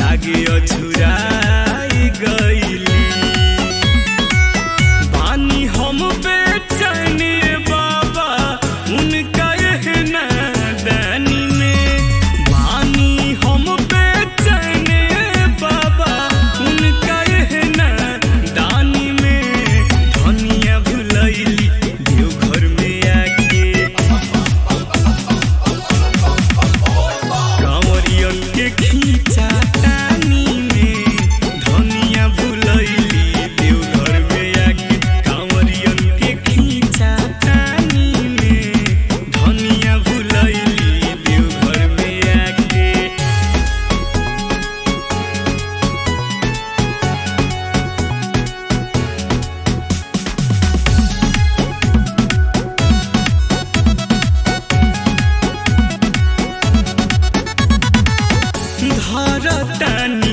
लागे अझुराई गईली बानी हम बेचैन बाबा उनका एहना दानी में बानी हम बेचैन बाबा उनका एहना दानी में धनिया भुलैली देवघर में आके कांवरियन के खींचा तानी में धनिया भुलैली देवघर में आके कांवरियन के खींचा तानी में धनिया भुलैली देवघर में आके धरतानी